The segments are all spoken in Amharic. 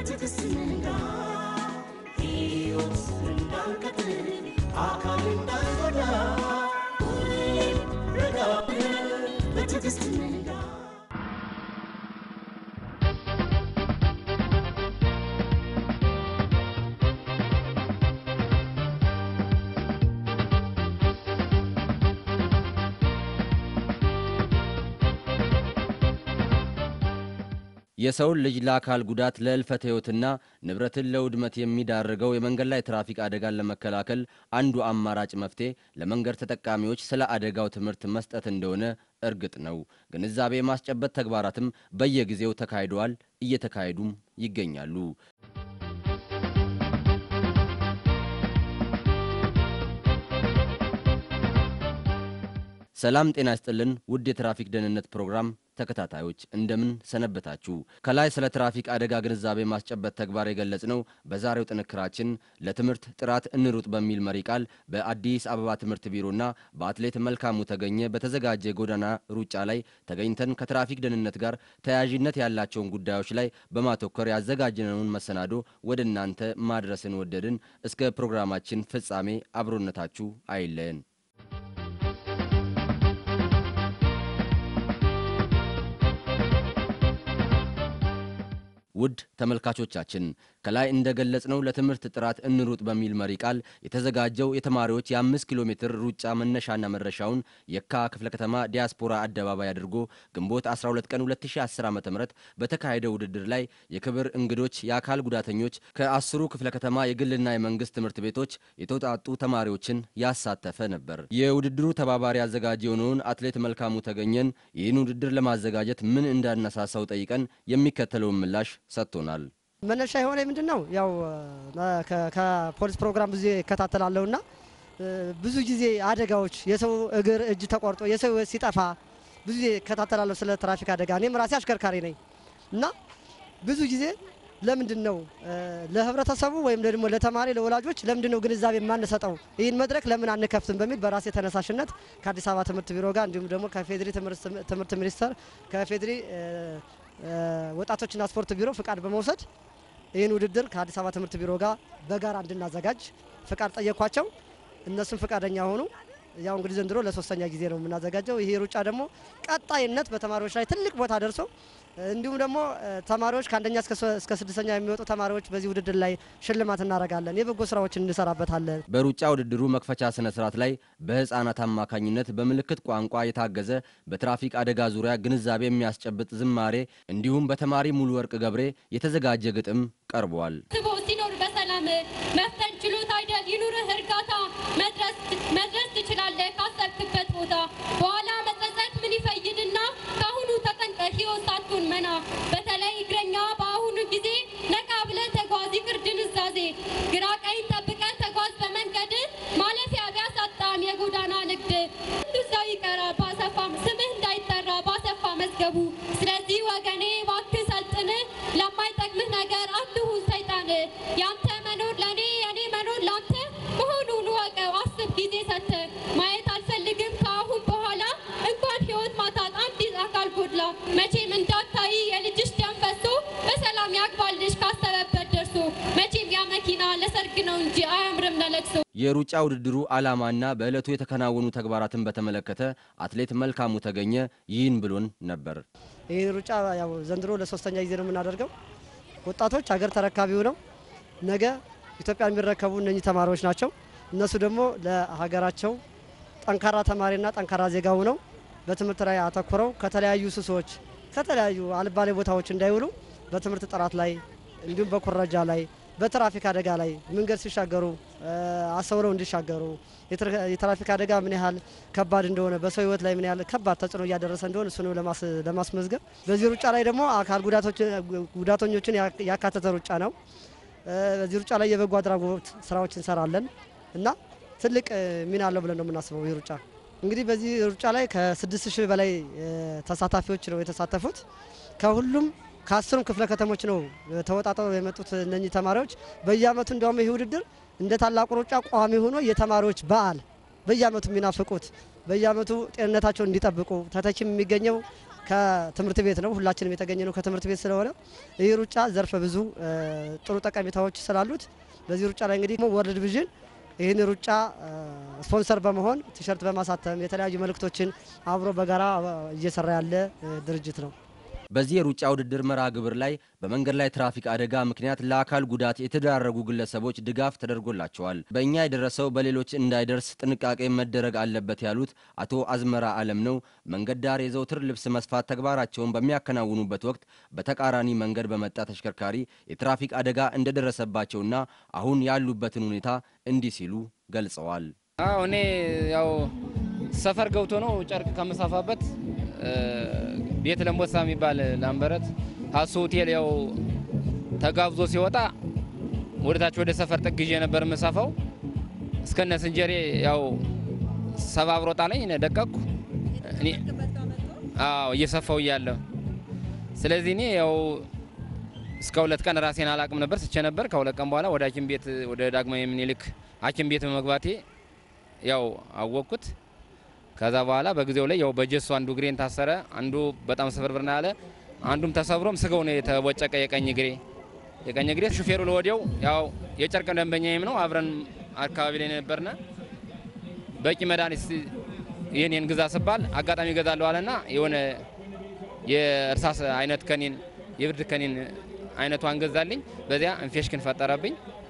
በትዕግስት ንጋ ሕይወት እንዳንቀጥል አካል እንዳንጎዳ ሁሌም ረጋ ብለን በትዕግስት ንጋ የሰውን ልጅ ለአካል ጉዳት ለእልፈት ሕይወትና ንብረትን ለውድመት የሚዳርገው የመንገድ ላይ ትራፊክ አደጋን ለመከላከል አንዱ አማራጭ መፍትሄ ለመንገድ ተጠቃሚዎች ስለ አደጋው ትምህርት መስጠት እንደሆነ እርግጥ ነው። ግንዛቤ የማስጨበጥ ተግባራትም በየጊዜው ተካሂደዋል፣ እየተካሄዱም ይገኛሉ። ሰላም ጤና ይስጥልን ውድ የትራፊክ ደህንነት ፕሮግራም ተከታታዮች እንደምን ሰነበታችሁ። ከላይ ስለ ትራፊክ አደጋ ግንዛቤ ማስጨበጥ ተግባር የገለጽ ነው። በዛሬው ጥንክራችን ለትምህርት ጥራት እንሩጥ በሚል መሪ ቃል በአዲስ አበባ ትምህርት ቢሮና በአትሌት መልካሙ ተገኘ በተዘጋጀ የጎዳና ሩጫ ላይ ተገኝተን ከትራፊክ ደህንነት ጋር ተያያዥነት ያላቸውን ጉዳዮች ላይ በማተኮር ያዘጋጀነውን መሰናዶ ወደ እናንተ ማድረስን ወደድን። እስከ ፕሮግራማችን ፍጻሜ አብሮነታችሁ አይለየን። ውድ ተመልካቾቻችን ከላይ እንደገለጽነው ለትምህርት ጥራት እንሩጥ በሚል መሪ ቃል የተዘጋጀው የተማሪዎች የአምስት ኪሎ ሜትር ሩጫ መነሻና መድረሻውን የካ ክፍለ ከተማ ዲያስፖራ አደባባይ አድርጎ ግንቦት 12 ቀን 2010 ዓ ም በተካሄደው ውድድር ላይ የክብር እንግዶች የአካል ጉዳተኞች ከአስሩ ክፍለ ከተማ የግልና የመንግስት ትምህርት ቤቶች የተውጣጡ ተማሪዎችን ያሳተፈ ነበር። የውድድሩ ተባባሪ አዘጋጅ የሆነውን አትሌት መልካሙ ተገኘን ይህን ውድድር ለማዘጋጀት ምን እንዳነሳሳው ጠይቀን የሚከተለውን ምላሽ ሰጥቶናል። መነሻ የሆነ ምንድን ነው ያው ከ- ከፖሊስ ፕሮግራም ብዙ እከታተላለሁ እና ብዙ ጊዜ አደጋዎች የሰው እግር እጅ ተቆርጦ የሰው ሕይወት ሲጠፋ ብዙ ጊዜ እከታተላለሁ ስለ ትራፊክ አደጋ። እኔም ራሴ አሽከርካሪ ነኝ እና ብዙ ጊዜ ለምንድን ነው ለህብረተሰቡ ወይም ደግሞ ለተማሪ ለወላጆች ለምንድን ነው ግንዛቤ የማንሰጠው ይህን መድረክ ለምን አንከፍትም በሚል በራሴ ተነሳሽነት ከአዲስ አበባ ትምህርት ቢሮ ጋር እንዲሁም ደግሞ ከፌዴሪ ትምህርት ሚኒስቴር ከፌዴሪ ወጣቶችና ስፖርት ቢሮ ፍቃድ በመውሰድ ይህን ውድድር ከአዲስ አበባ ትምህርት ቢሮ ጋር በጋራ እንድናዘጋጅ ፍቃድ ጠየኳቸው። እነሱም ፍቃደኛ ሆኑ። ያው እንግዲህ ዘንድሮ ለሶስተኛ ጊዜ ነው የምናዘጋጀው። ይሄ ሩጫ ደግሞ ቀጣይነት በተማሪዎች ላይ ትልቅ ቦታ ደርሶ እንዲሁም ደግሞ ተማሪዎች ከአንደኛ እስከ ስድስተኛ የሚወጡ ተማሪዎች በዚህ ውድድር ላይ ሽልማት እናደርጋለን። የበጎ ስራዎችን እንሰራበታለን። በሩጫ ውድድሩ መክፈቻ ስነ ስርዓት ላይ በህፃናት አማካኝነት በምልክት ቋንቋ የታገዘ በትራፊክ አደጋ ዙሪያ ግንዛቤ የሚያስጨብጥ ዝማሬ እንዲሁም በተማሪ ሙሉ ወርቅ ገብሬ የተዘጋጀ ግጥም ቀርቧል። ስቦ ሲኖር በሰላም መፍጠን ችሎታ አይደል ይኑርህ እርጋታ መድረስ መድረስ ትችላለህ ካሰብክበት ቦታ በኋላ መጸጸት ምን ይፈይድና ከአሁኑ ተጠንቀቅ ሕይወት ሳትሆን መና በተለይ እግረኛ በአሁኑ ጊዜ ነቃ ብለህ ተጓዝ ይቅር ድንዛዜ ግራ ቀኝ ጠብቀህ ተጓዝ በመንገድ ማለፊያ ቢያሳጣም የጎዳና ንግድ ሁሉ ሰው ይቀራ ባሰፋም ስምህ እንዳይጠራ ባሰፋ መዝገቡ ስለዚህ ወገኔ እባክህ ሰልጥን ለማይጠቅምህ ነገር አትሁን ሰይጣን ያንተ መኖር ለእኔ የኔ መኖር ላንተ መሆኑን ወቀው አስብ ጊዜ ሰተ ማየት አልፈልግም ከአሁን በኋላ እንኳን ህይወት ማጣት አንዲት አካል ጎድላ መቼም እንዳታይ የልጅሽ ደም ፈሶ በሰላም ያግባልሽ ካሰበበት ደርሶ መቼም ያ መኪና ለሰርግ ነው እንጂ አያምርም ለለቅሶ የሩጫ ውድድሩ ዓላማና በዕለቱ የተከናወኑ ተግባራትን በተመለከተ አትሌት መልካሙ ተገኘ ይህን ብሎን ነበር። ይህ ሩጫ ያው ዘንድሮ ለሶስተኛ ጊዜ ነው የምናደርገው። ወጣቶች ሀገር ተረካቢው ነው። ነገ ኢትዮጵያን የሚረከቡ እነኚህ ተማሪዎች ናቸው። እነሱ ደግሞ ለሀገራቸው ጠንካራ ተማሪና ጠንካራ ዜጋ ሆነው በትምህርት ላይ አተኩረው ከተለያዩ ሱሶች፣ ከተለያዩ አልባሌ ቦታዎች እንዳይውሉ በትምህርት ጥራት ላይ እንዲሁም በኩረጃ ላይ በትራፊክ አደጋ ላይ መንገድ ሲሻገሩ አሰውረው እንዲሻገሩ የትራፊክ አደጋ ምን ያህል ከባድ እንደሆነ በሰው ሕይወት ላይ ምን ያህል ከባድ ተጽዕኖ እያደረሰ እንደሆነ እሱንም ለማስመዝገብ በዚህ ሩጫ ላይ ደግሞ አካል ጉዳተኞችን ያካተተ ሩጫ ነው። በዚህ ሩጫ ላይ የበጎ አድራጎት ስራዎች እንሰራለን እና ትልቅ ሚና አለው ብለን ነው የምናስበው። ይህ ሩጫ እንግዲህ በዚህ ሩጫ ላይ ከስድስት ሺህ በላይ ተሳታፊዎች ነው የተሳተፉት ከሁሉም ከአስሩም ክፍለ ከተሞች ነው ተወጣጠው የመጡት እነኚህ ተማሪዎች። በየአመቱ እንዲያውም ይህ ውድድር እንደ ታላቁ ሩጫ ቋሚ ሆኖ የተማሪዎች በዓል በየአመቱ የሚናፍቁት በየአመቱ ጤንነታቸውን እንዲጠብቁ ተተኪም የሚገኘው ከትምህርት ቤት ነው። ሁላችንም የተገኘ ነው ከትምህርት ቤት ስለሆነ ይህ ሩጫ ዘርፈ ብዙ እ፣ ጥሩ ጠቀሜታዎች ስላሉት በዚህ ሩጫ ላይ እንግዲህ ወርልድ ቪዥን ይህን ሩጫ እ፣ ስፖንሰር በመሆን ቲሸርት በማሳተም የተለያዩ መልእክቶችን አብሮ በጋራ እ፣ እየሰራ ያለ እ፣ ድርጅት ነው። በዚህ የሩጫ ውድድር መርሃ ግብር ላይ በመንገድ ላይ ትራፊክ አደጋ ምክንያት ለአካል ጉዳት የተዳረጉ ግለሰቦች ድጋፍ ተደርጎላቸዋል። በእኛ የደረሰው በሌሎች እንዳይደርስ ጥንቃቄ መደረግ አለበት ያሉት አቶ አዝመራ አለም ነው። መንገድ ዳር የዘውትር ልብስ መስፋት ተግባራቸውን በሚያከናውኑበት ወቅት በተቃራኒ መንገድ በመጣ ተሽከርካሪ የትራፊክ አደጋ እንደደረሰባቸውና አሁን ያሉበትን ሁኔታ እንዲህ ሲሉ ገልጸዋል። አዎ እኔ ያው ሰፈር ገብቶ ነው ጨርቅ ከምሳፋበት እ፣ ቤት ለምቦሳ የሚባል ላምበረት ሀሱ ሆቴል ያው ተጋብዞ ሲወጣ ወደታች ወደ ሰፈር ጥግ ይዤ ነበር የምሳፋው እስከነ ስንጀሬ ያው ሰባብሮ ጣለኝ። እኔ ደቀቅኩ። እኔ አዎ እየሰፋው እያለ ስለዚህ እኔ ያው እስከ ሁለት ቀን ራሴን አላቅም ነበር ስቼ ነበር። ከሁለት ቀን በኋላ ወደ ሐኪም ቤት ወደ ዳግማዊ ምኒልክ ሐኪም ቤት በመግባቴ ያው አወቅኩት። ከዛ በኋላ በጊዜው ላይ ያው በጀሱ አንዱ እግሬን ታሰረ፣ አንዱ በጣም ስብርብር ነው ያለ፣ አንዱም ተሰብሮም ስጋው ነው የተቦጨቀ የቀኝ እግሬ የቀኝ እግሬ። ሹፌሩ ለወዲያው ያው የጨርቅ ደንበኛዬም ነው አብረን አካባቢ ላይ ነበርና በቂ መድኃኒት የኔን ግዛ ስባል አጋጣሚ እገዛለሁ አለና የሆነ የእርሳስ አይነት ከኒን የብርድ ከኒን አይነቷን ገዛልኝ። በዚያ ኢንፌክሽን ፈጠረብኝ።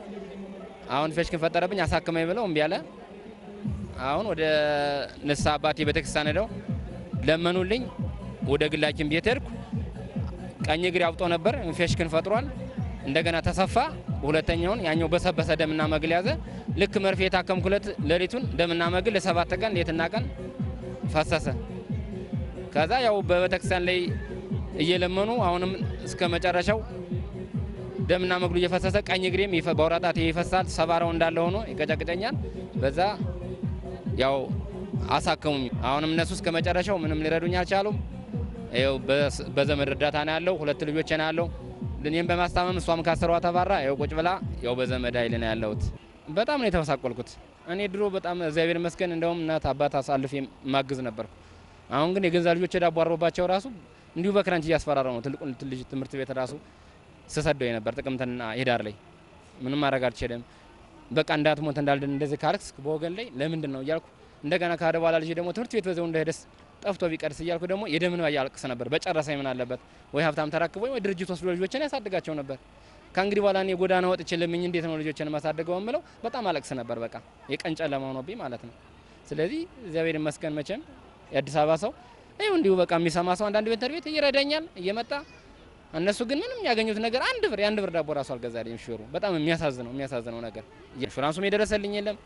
አሁን ኢንፌክሽን ፈጠረብኝ አሳክመኝ ብለው እምቢ አለ። አሁን ወደ ንስሐ አባቴ ቤተክርስቲያን ሄደው ለመኑልኝ። ወደ ግላችን ቤት ሄድኩ። ቀኝ እግሬ አብጦ ነበር፣ ኢንፌክሽን ፈጥሯል። እንደገና ተሰፋ። ሁለተኛውን ያኛው በሰበሰ ደምና መግል ያዘ። ልክ መርፌ የታከምኩለት ሌሊቱን ደምና መግል ለሰባት ቀን ሌትና ቀን ፈሰሰ። ከዛ ያው በቤተክርስቲያን ላይ እየለመኑ አሁንም እስከ መጨረሻው ደምና መግሉ እየፈሰሰ ቀኝ እግሬም ይፈ- በአውራ ጣቴ ይፈሳል። ሰባራው እንዳለ ሆኖ ይቀጨቅጨኛል። በዛ ያው አሳከሙኝ። አሁንም እነሱ እስከ መጨረሻው ምንም ሊረዱኝ አልቻሉም። ይኸው በስ- በዘመድ እርዳታ ነው ያለው። ሁለት ልጆች ነው ያለው። እኔም በማስታመም እሷም ካሰሯ ተባራ ያው ቁጭ ብላ ያው በዘመድ ኃይል ነው ያለሁት። በጣም ነው የተመሳቆልኩት። እኔ ድሮ በጣም እግዚአብሔር ይመስገን እንደውም እናት አባት አሳልፍ ማግዝ ነበርኩ። አሁን ግን የገዛ ልጆች ዳቦ አርቦባቸው ራሱ እንዲሁ በክረንች እያስፈራረው ነው። ትልቁን ልጅ ትምህርት ቤት ራሱ ስሰደው የነበር ጥቅምትና ሄዳር ላይ ምንም ማድረግ አልችልም። በቃ እንዳትሞት እንዳልድን እንደዚህ ካልክስ በወገን ላይ ለምንድን ነው እያልኩ እንደገና ካደ በኋላ ልጅ ደግሞ ትምህርት ቤት በዛው እንዳይደስ ጠፍቶ ቢቀርስ እያልኩ ደግሞ የደምን ያልቅስ ነበር። በጨረሰኝ ምን አለበት ወይ ሀብታም ተራክቦ ወይ ድርጅት ወስዶ ልጆችን ያሳድጋቸው ነበር። ከእንግዲህ በኋላ እኔ ጎዳና ወጥቼ ለምኝ እንዴት ነው ልጆችን ማሳደገው የምለው በጣም አለቅስ ነበር። በቃ የቀን ጨለማ ሆኖብኝ ማለት ነው። ስለዚህ እግዚአብሔር ይመስገን መቼም የአዲስ አበባ ሰው ይኸው እንዲሁ በቃ የሚሰማ ሰው አንዳንድ ቤት ቤት ይረዳኛል እየመጣ እነሱ ግን ምንም ያገኙት ነገር አንድ ብር የአንድ ብር ዳቦ ራሱ አልገዛልኝም። ሹፌሩ በጣም የሚያሳዝነው የሚያሳዝነው ነገር ኢንሹራንሱም የደረሰልኝ የለም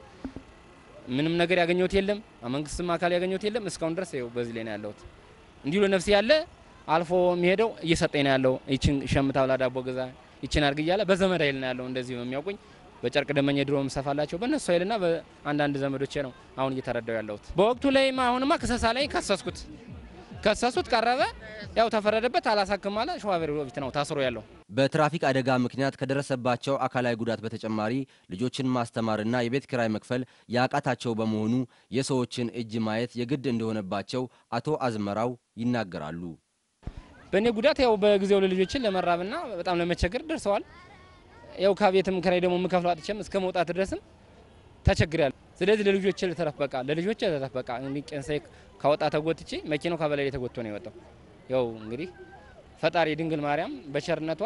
ምንም ነገር ያገኘሁት የለም። መንግስትም አካል ያገኘሁት የለም። እስካሁን ድረስ ይኸው በዚህ ላይ ነው ያለሁት። እንዲሁ ለነፍሴ ያለ አልፎ የሚሄደው እየሰጠኝ ነው ያለው። ይችን ሸምታ ብላ ዳቦ ገዛ፣ ይችን አድርግ እያለ በዘመድ ኃይል ነው ያለው። እንደዚህ የሚያውቁኝ በጨርቅ ደመኛ ድሮ ምሰፋላቸው በእነሱ ኃይልና በአንዳንድ ዘመዶቼ ነው አሁን እየተረዳው ያለሁት። በወቅቱ ላይማ አሁንማ ክሰሳ ላይ ከሰስኩት ከሰሱት ቀረበ፣ ያው ተፈረደበት። አላሳክም አለ ሸዋቤር ፊት ነው ታስሮ ያለው። በትራፊክ አደጋ ምክንያት ከደረሰባቸው አካላዊ ጉዳት በተጨማሪ ልጆችን ማስተማርና የቤት ኪራይ መክፈል ያቃታቸው በመሆኑ የሰዎችን እጅ ማየት የግድ እንደሆነባቸው አቶ አዝመራው ይናገራሉ። በእኔ ጉዳት ያው በጊዜው ለልጆችን ለመራብና በጣም ለመቸገር ደርሰዋል። ያው ከቤትም ኪራይ ደግሞ የምከፍለው አጥቼም እስከ መውጣት ድረስም ተቸግሬያለሁ። ስለዚህ ለልጆች ልተረፍ በቃ ለልጆች ልተረፍ በቃ እንግዲህ ቄንሳይ ካወጣ ተጎትቼ መኪናው ከበላይ ላይ ተጎትቶ ነው የወጣው። ያው እንግዲህ ፈጣሪ ድንግል ማርያም በቸርነቷ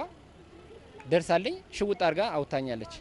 ደርሳልኝ ሽውጥ አድርጋ አውታኛለች።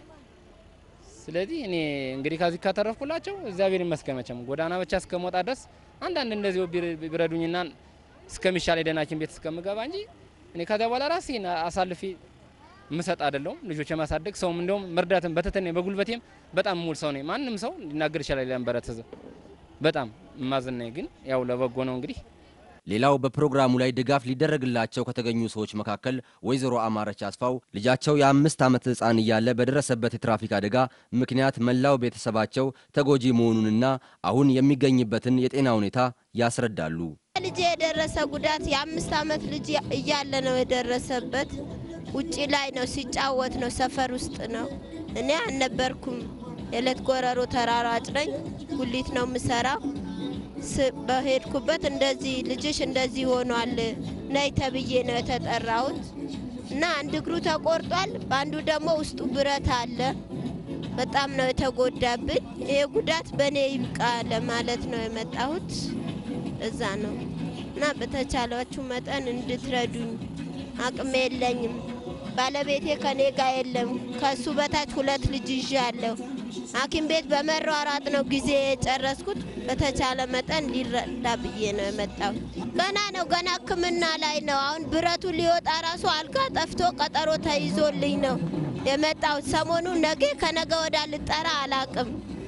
ስለዚህ እኔ እንግዲህ ከዚህ ካተረፍኩላቸው እግዚአብሔር ይመስገን። መቼም ጎዳና ብቻ እስከመውጣ ድረስ አንዳንድ እንደዚህ ቢረዱኝና እስከሚሻል የደህና ሐኪም ቤት እስከምገባ እንጂ እኔ ከዚያ በኋላ ራሴን አሳልፌ ምሰጥ አይደለሁም። ልጆች የማሳደግ ሰውም እንደውም መርዳትም በተተነ በጉልበቴም በጣም ሙል ሰው ነኝ። ማንም ሰው ሊናገር ይችላል። ለንበረት ህዝብ በጣም ማዝናኝ ግን ያው ለበጎ ነው እንግዲህ ሌላው በፕሮግራሙ ላይ ድጋፍ ሊደረግላቸው ከተገኙ ሰዎች መካከል ወይዘሮ አማረች አስፋው ልጃቸው የአምስት ዓመት ሕፃን እያለ በደረሰበት የትራፊክ አደጋ ምክንያት መላው ቤተሰባቸው ተጎጂ መሆኑንና አሁን የሚገኝበትን የጤና ሁኔታ ያስረዳሉ። ልጅ የደረሰ ጉዳት የአምስት ዓመት ልጅ እያለ ነው የደረሰበት። ውጭ ላይ ነው ሲጫወት ነው፣ ሰፈር ውስጥ ነው። እኔ አልነበርኩም። የዕለት ጎረሮ ተራራጭ ነኝ። ጉሊት ነው የምሰራው። ስ- በሄድኩበት እንደዚህ ልጅሽ እንደዚህ ሆኗል ነይ ተብዬ ነው የተጠራሁት እና አንድ እግሩ ተቆርጧል፣ በአንዱ ደግሞ ውስጡ ብረት አለ። በጣም ነው የተጎዳብኝ። ይሄ ጉዳት በእኔ ይብቃ ለማለት ነው የመጣሁት። እዛ ነው እና በተቻላችሁ መጠን እንድትረዱኝ። አቅም የለኝም። ባለቤቴ ከኔ ጋር የለም። ከሱ በታች ሁለት ልጅ ይዣለሁ። ሐኪም ቤት በመሯሯጥ ነው ጊዜ የጨረስኩት። በተቻለ መጠን ሊረዳ ብዬ ነው የመጣሁት። ገና ነው ገና ሕክምና ላይ ነው። አሁን ብረቱ ሊወጣ ራሱ አልጋ ጠፍቶ ቀጠሮ ተይዞልኝ ነው የመጣሁት። ሰሞኑ ነገ ከነገ ወዳ ልጠራ አላቅም።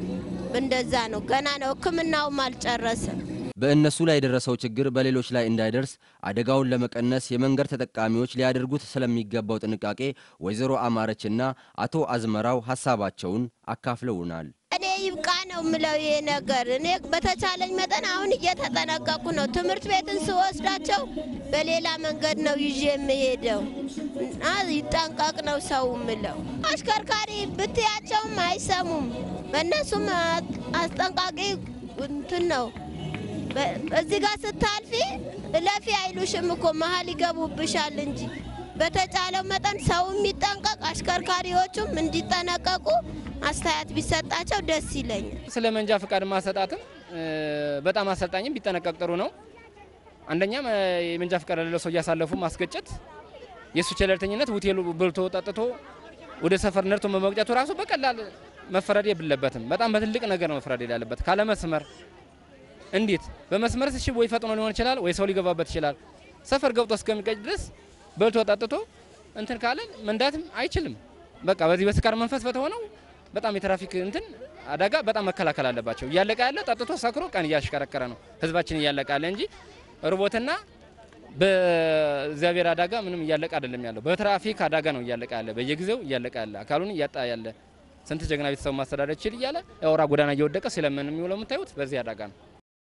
እንደዛ ነው። ገና ነው። ሕክምናውም አልጨረሰም። በእነሱ ላይ የደረሰው ችግር በሌሎች ላይ እንዳይደርስ አደጋውን ለመቀነስ የመንገድ ተጠቃሚዎች ሊያደርጉት ስለሚገባው ጥንቃቄ ወይዘሮ አማረችና አቶ አዝመራው ሀሳባቸውን አካፍለውናል። እኔ ይብቃ ነው ምለው ይሄ ነገር። እኔ በተቻለኝ መጠን አሁን እየተጠነቀቁ ነው። ትምህርት ቤትን ስወስዳቸው በሌላ መንገድ ነው ይዤ የምሄደው እና ይጠንቀቅ ነው ሰው ምለው። አሽከርካሪ ብትያቸውም አይሰሙም። በእነሱም አስጠንቃቂ እንትን ነው። በ- እዚህ ጋር ስታልፊ እለፊ አይሉሽም እኮ መሀል ይገቡብሻል እንጂ በተቻለው መጠን ሰው የሚጠንቀቅ አሽከርካሪዎቹም እንዲጠነቀቁ አስተያየት ቢሰጣቸው ደስ ይለኛል። ስለ መንጃ ፈቃድ ማሰጣትም እ፣ በጣም አሰልጣኝም ቢጠነቀቅ ጥሩ ነው። አንደኛም እ፣ የመንጃ ፈቃድ ያለው ሰው እያሳለፉ ማስገጨት፣ የእሱ ቸለልተኝነት ሆቴሉ በልቶ ጠጥቶ ወደ ሰፈር ነርቶ በመቅጨቱ ራሱ በቀላል መፈረድ የለበትም። በጣም በትልቅ ነገር ነው መፍረድ ያለበት። ካለ መስመር እንዴት በመስመር እሺ፣ ወይ ፈጥኖ ሊሆን ይችላል፣ ወይ ሰው ሊገባበት ይችላል። ሰፈር ገብቶ እስከሚቀጭ ድረስ በልቶ ጠጥቶ እንትን ካለ መንዳትም አይችልም። በቃ በዚህ በስካር መንፈስ በተሆነው በጣም የትራፊክ እንትን አደጋ በጣም መከላከል አለባቸው። እያለቀ ያለ ጠጥቶ ሰክሮ ቀን እያሽከረከረ ነው ህዝባችን እያለቀ ያለ እንጂ ርቦትና በእግዚአብሔር አደጋ ምንም እያለቀ አይደለም ያለው። በትራፊክ አደጋ ነው እያለቀ ያለ፣ በየጊዜው እያለቀ ያለ፣ አካሉን እያጣ ያለ ስንት ጀግና ቤተሰብ ማስተዳደር ይችል እያለ የአውራ ጎዳና እየወደቀ ስለምን የሚውለው የምታዩት በዚህ አደጋ ነው።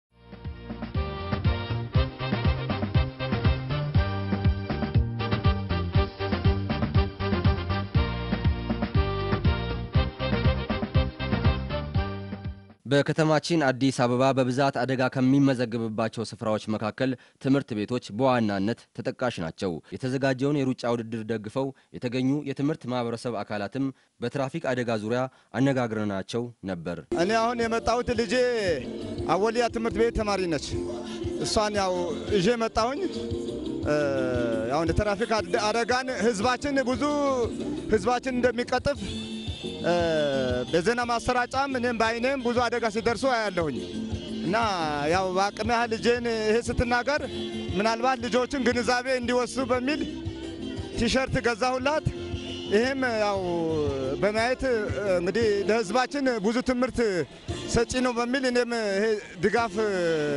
በከተማችን አዲስ አበባ በብዛት አደጋ ከሚመዘገብባቸው ስፍራዎች መካከል ትምህርት ቤቶች በዋናነት ተጠቃሽ ናቸው። የተዘጋጀውን የሩጫ ውድድር ደግፈው የተገኙ የትምህርት ማህበረሰብ አካላትም በትራፊክ አደጋ ዙሪያ አነጋግረናቸው ነበር። እኔ አሁን የመጣሁት ልጄ አወሊያ ትምህርት ቤት ተማሪ ነች። እሷን ያው እዤ መጣሁኝ። እ፣ ያው እንደ ትራፊክ አደ- አደጋን ህዝባችን ብዙ ህዝባችን እንደሚቀጥፍ እ፣ በዜና ማሰራጫም እኔም በአይኔም ብዙ አደጋ ሲደርሱ አያለሁኝ እና ያው በአቅም ያህል ልጄን ይሄ ስትናገር ምናልባት ልጆችን ግንዛቤ እንዲወስዱ በሚል ቲሸርት ገዛሁላት። ይህም ያው በማየት እ፣ እንግዲህ ለህዝባችን ብዙ ትምህርት ሰጪ ነው በሚል እኔም ይሄ ድጋፍ እ፣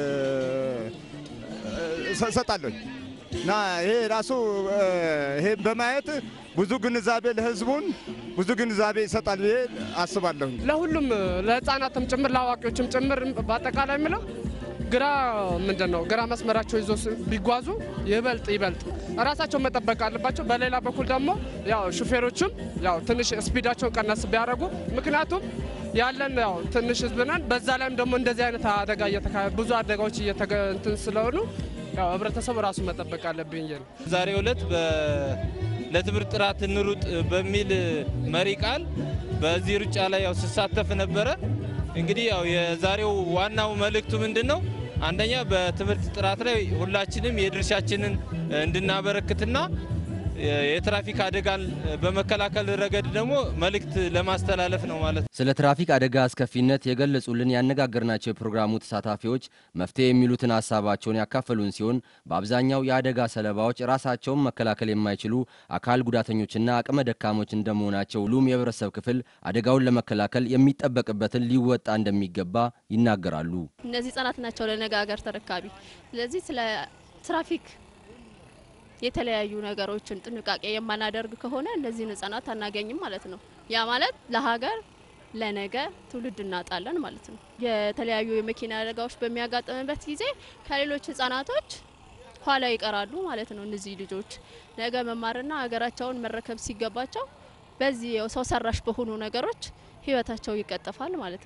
እሰ- እሰጣለሁኝ እና ይሄ ራሱ እ፣ ይሄ በማየት ብዙ ግንዛቤ ለህዝቡን ብዙ ግንዛቤ ይሰጣል ብዬ አስባለሁኝ። ለሁሉም ለህፃናትም ጭምር ለአዋቂዎችም ጭምር በአጠቃላይ የምለው ግራ ምንድን ነው ግራ መስመራቸው ይዞ ስ- ቢጓዙ ይበልጥ ይበልጥ ራሳቸውን መጠበቅ አለባቸው። በሌላ በኩል ደግሞ ያው ሹፌሮችም ያው ትንሽ ስፒዳቸውን ቀነስ ቢያደርጉ ምክንያቱም ያለን ያው ትንሽ ህዝብ ነን። በዛ ላይም ደግሞ እንደዚህ አይነት አደጋ እየተካሄደ ብዙ አደጋዎች እየተገ እንትን ስለሆኑ ያው ህብረተሰቡ ራሱ መጠበቅ አለብኝ ነው። ዛሬው ዕለት በ- ለትምህርት ጥራት እንሩጥ በሚል መሪ ቃል በዚህ ሩጫ ላይ ያው ስሳተፍ ነበረ። እንግዲህ ያው የዛሬው ዋናው መልእክቱ ምንድን ነው? አንደኛ በትምህርት ጥራት ላይ ሁላችንም የድርሻችንን እንድናበረክትና የትራፊክ አደጋን በመከላከል ረገድ ደግሞ መልእክት ለማስተላለፍ ነው ማለት ነው። ስለ ትራፊክ አደጋ አስከፊነት የገለጹልን ያነጋገርናቸው የፕሮግራሙ ተሳታፊዎች መፍትሄ የሚሉትን ሀሳባቸውን ያካፈሉን ሲሆን በአብዛኛው የአደጋ ሰለባዎች ራሳቸውን መከላከል የማይችሉ አካል ጉዳተኞችና አቅመ ደካሞች እንደመሆናቸው ሁሉም የህብረተሰብ ክፍል አደጋውን ለመከላከል የሚጠበቅበትን ሊወጣ እንደሚገባ ይናገራሉ። እነዚህ ህጻናት ናቸው ለነገ ሀገር ተረካቢ። ስለዚህ ስለ ትራፊክ የተለያዩ ነገሮችን ጥንቃቄ የማናደርግ ከሆነ እነዚህን ህጻናት አናገኝም ማለት ነው። ያ ማለት ለሀገር ለነገ ትውልድ እናጣለን ማለት ነው። የተለያዩ የመኪና አደጋዎች በሚያጋጥምበት ጊዜ ከሌሎች ህጻናቶች ኋላ ይቀራሉ ማለት ነው። እነዚህ ልጆች ነገ መማርና ሀገራቸውን መረከብ ሲገባቸው በዚህ ያው ሰው ሰራሽ በሆኑ ነገሮች ህይወታቸው ይቀጠፋል ማለት ነው።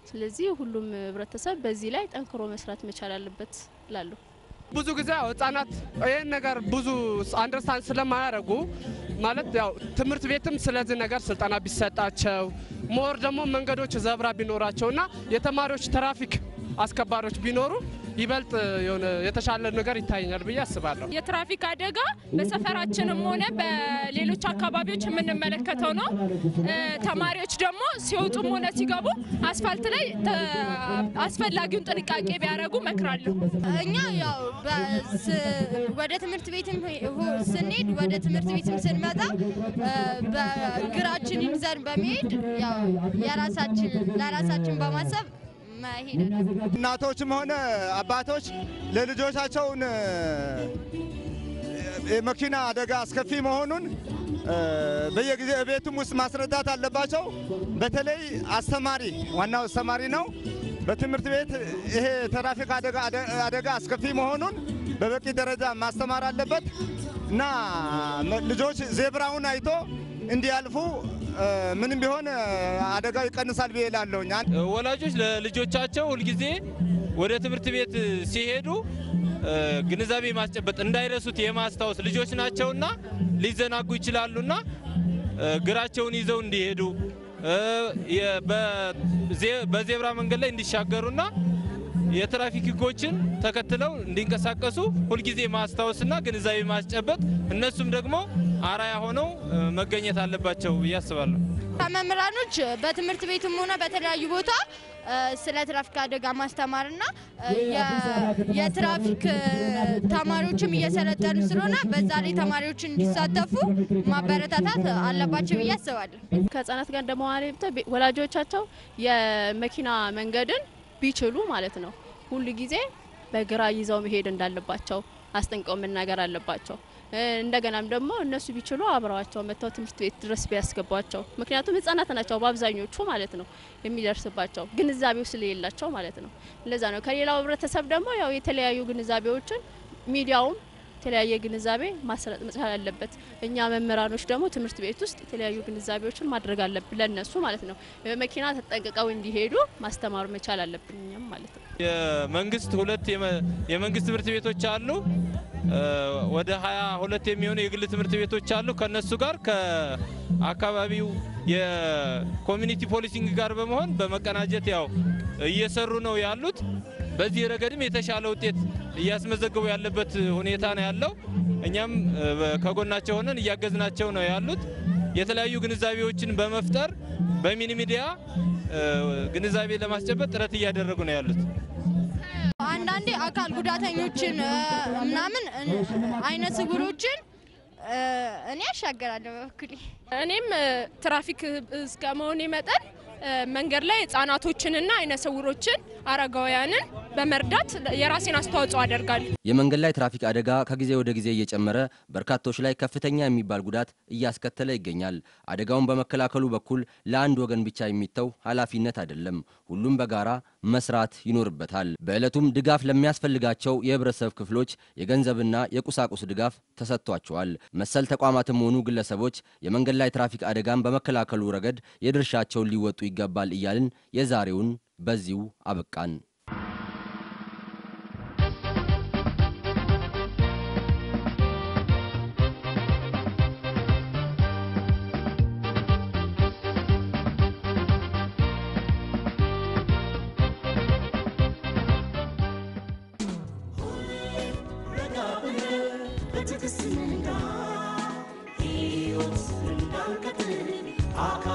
ስለዚህ ሁሉም ህብረተሰብ በዚህ ላይ ጠንክሮ መስራት መቻል አለበት እላለሁ። ብዙ ጊዜ ያው ህጻናት ይህን ነገር ብዙ አንደርስታንድ ስለማያደርጉ ማለት ያው ትምህርት ቤትም ስለዚህ ነገር ስልጠና ቢሰጣቸው ሞር ደግሞ መንገዶች ዘብራ ቢኖራቸው እና የተማሪዎች ትራፊክ አስከባሪዎች ቢኖሩ ይበልጥ የሆነ የተሻለ ነገር ይታየኛል ብዬ አስባለሁ። የትራፊክ አደጋ በሰፈራችንም ሆነ በሌሎች አካባቢዎች የምንመለከተው ነው። እ፣ ተማሪዎች ደግሞ ሲወጡም ሆነ ሲገቡ አስፋልት ላይ ተ- አስፈላጊውን ጥንቃቄ ቢያደርጉ እመክራለሁ። እኛ ያው በስ- ወደ ትምህርት ቤትም ሁ- ስንሄድ ወደ ትምህርት ቤትም ስንመጣ እ፣ በእግራችን ይዘን በመሄድ ያው የራሳችን ለራሳችን በማሰብ መሄድ አለብን። እናቶችም ሆነ አባቶች ለልጆቻቸውን እ፣ የመኪና አደጋ አስከፊ መሆኑን እ፣ በየጊዜ ቤቱም ውስጥ ማስረዳት አለባቸው። በተለይ አስተማሪ ዋናው አስተማሪ ነው። በትምህርት ቤት ይሄ ትራፊክ አደጋ አደጋ አስከፊ መሆኑን በበቂ ደረጃ ማስተማር አለበት እና ልጆች ዜብራውን አይቶ እንዲያልፉ እ፣ ምንም ቢሆን እ፣ አደጋው ይቀንሳል ብዬ እላለሁኝ። ወላጆች ለልጆቻቸው ሁልጊዜ ወደ ትምህርት ቤት ሲሄዱ እ፣ ግንዛቤ ማስጨበጥ እንዳይረሱት የማስታወስ ልጆች ናቸውና ሊዘናጉ ይችላሉና እ፣ እግራቸውን ይዘው እንዲሄዱ እ፣ የ- በዜ- በዜብራ መንገድ ላይ እንዲሻገሩና የትራፊክ ሕጎችን ተከትለው እንዲንቀሳቀሱ ሁልጊዜ ማስታወስና ግንዛቤ ማስጨበጥ እነሱም ደግሞ አራያ ሆነው እ፣ መገኘት አለባቸው ብዬ አስባለሁ። ከመምህራኖች በትምህርት ቤትም ሆነ በተለያዩ ቦታ እ፣ ስለ ትራፊክ አደጋ ማስተማርና እ፣ የ- የትራፊክ እ፣ ተማሪዎችም እየሰለጠኑ ስለሆነ በዛ ላይ ተማሪዎችን እንዲሳተፉ ማበረታታት አለባቸው ብዬ አስባለሁ። ከህጻናት ጋር እንደመዋል ወላጆቻቸው የመኪና መንገድን ቢችሉ ማለት ነው ሁሉ ጊዜ በግራ ይዘው መሄድ እንዳለባቸው አስጠንቀው መናገር አለባቸው። እ፣ እንደገናም ደግሞ እነሱ ቢችሉ አብረዋቸው መጥተው ትምህርት ቤት ድረስ ቢያስገቧቸው። ምክንያቱም ህጻናት ናቸው በአብዛኞቹ ማለት ነው የሚደርስባቸው ግንዛቤው ስለሌላቸው ማለት ነው። እንደዛ ነው። ከሌላው ህብረተሰብ ደግሞ ያው የተለያዩ ግንዛቤዎችን ሚዲያውም የተለያየ ግንዛቤ ማሰረጥ መቻል አለበት። እኛ መምህራኖች ደግሞ ትምህርት ቤት ውስጥ የተለያዩ ግንዛቤዎችን ማድረግ አለብን ለነሱ ማለት ነው። መኪና ተጠንቅቀው እንዲሄዱ ማስተማር መቻል አለብን እኛም ማለት ነው። የመንግስት ሁለት የመ- የመንግስት ትምህርት ቤቶች አሉ። እ፣ ወደ ሀያ ሁለት የሚሆኑ የግል ትምህርት ቤቶች አሉ። ከነሱ ጋር ከአካባቢው የኮሚኒቲ ፖሊሲንግ ጋር በመሆን በመቀናጀት ያው እየሰሩ ነው ያሉት። በዚህ ረገድም የተሻለ ውጤት እያስመዘገቡ ያለበት ሁኔታ ነው ያለው። እኛም እ፣ በ- ከጎናቸው ሆነን እያገዝናቸው ነው ያሉት። የተለያዩ ግንዛቤዎችን በመፍጠር በሚኒ ሚዲያ እ፣ ግንዛቤ ለማስጨበጥ ጥረት እያደረጉ ነው ያሉት። አንዳንዴ አካል ጉዳተኞችን እ፣ ምናምን እ፣ አይነ ስውሮችን እ፣ እኔ ያሻገራለሁ በበኩሌ። እኔም እ፣ ትራፊክ እስከ መሆኔ መጠን እ፣ መንገድ ላይ ህጻናቶችንና አይነ ስውሮችን አረጋውያንን በመርዳት የራሴን አስተዋጽኦ አደርጋለሁ። የመንገድ ላይ ትራፊክ አደጋ ከጊዜ ወደ ጊዜ እየጨመረ በርካቶች ላይ ከፍተኛ የሚባል ጉዳት እያስከተለ ይገኛል። አደጋውን በመከላከሉ በኩል ለአንድ ወገን ብቻ የሚተው ኃላፊነት አይደለም፣ ሁሉም በጋራ መስራት ይኖርበታል። በዕለቱም ድጋፍ ለሚያስፈልጋቸው የህብረተሰብ ክፍሎች የገንዘብና የቁሳቁስ ድጋፍ ተሰጥቷቸዋል። መሰል ተቋማትም ሆኑ ግለሰቦች የመንገድ ላይ ትራፊክ አደጋን በመከላከሉ ረገድ የድርሻቸውን ሊወጡ ይገባል እያልን የዛሬውን በዚሁ አበቃን። ረጋ ብለህ በትዕግስት ንዳ ሕይወት እንዳንቀጥል አካል